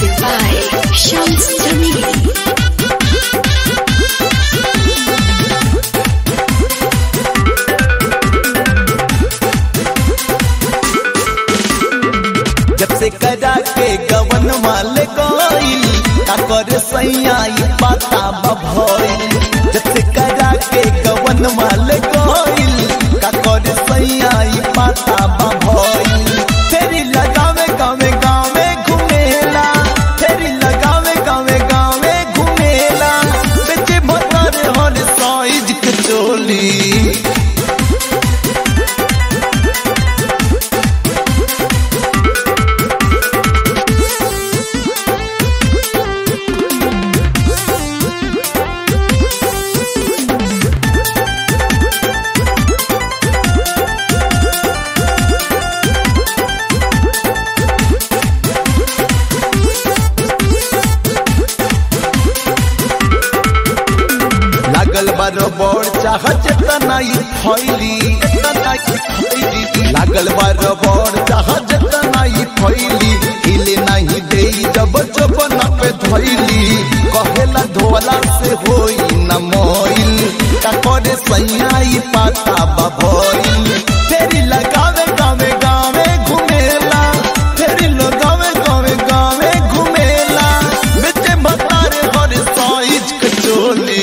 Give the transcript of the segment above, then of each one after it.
Music by Shams Jamili. जब से करा के गवन माल गईल का कर सैया ई पाता बभईल जब से करा के गवन माल गईल का कर सैया ई पाता बभईल फेरी लगावे गावे गावे घुमेला फेरी लगावे गावे गावे घुमेला बेचे भतर हर साइज के चोली लागल बारो बड़ चाहत तनाई फैली तनाई फैली लागल बारो बड़ चाहत तनाई फैली हिले नहीं दे जब जब न पे धैली कहेला धोला से होई न मोइल का करे सैयाई पाता बभइल फेरी लगावे गावे गावे घुमेला फेरी लगावे गावे गावे घुमेला बेचे बतारे हर साइज के चोली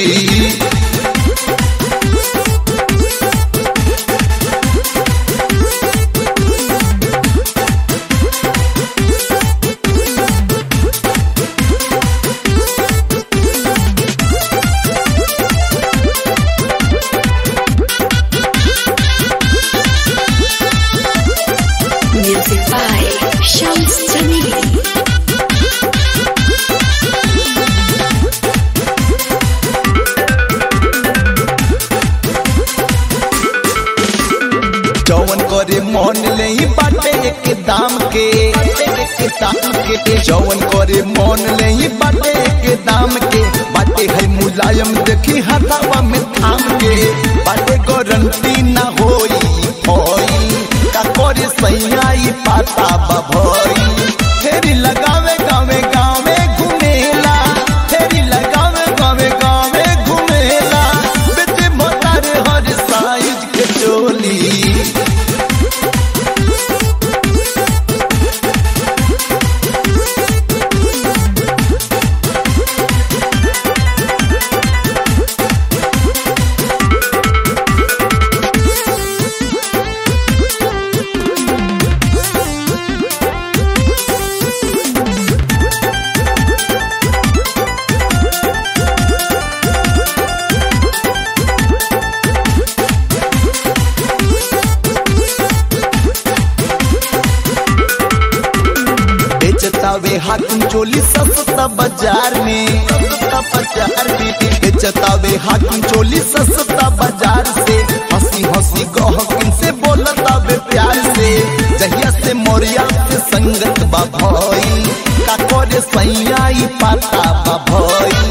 Music by Shams Jamili. जौवन करे मन ले बाटे एक दाम के एक दाम के जौवन करे मन ले बाटे एक दाम के बाटे है मुलायम देखी हथावा में थाम के बाटे गारंटी ना होई होई का करे सैयाई पाता बभई फेरी लगावे गावे गावे घुमेला फेरी लगावे गावे गावे घुमेला बेटे मोतार हर साइज के चोली बेचतावे हाकिम चोली सस्ता बाजार में सस्ता बाजार में बेचतावे हाकिम चोली सस्ता बाजार से हंसी हंसी गहकिन से बोलतावे प्यार से जहिया से मोरिया से संगत बा भई का करे सैया ई पाता बा भई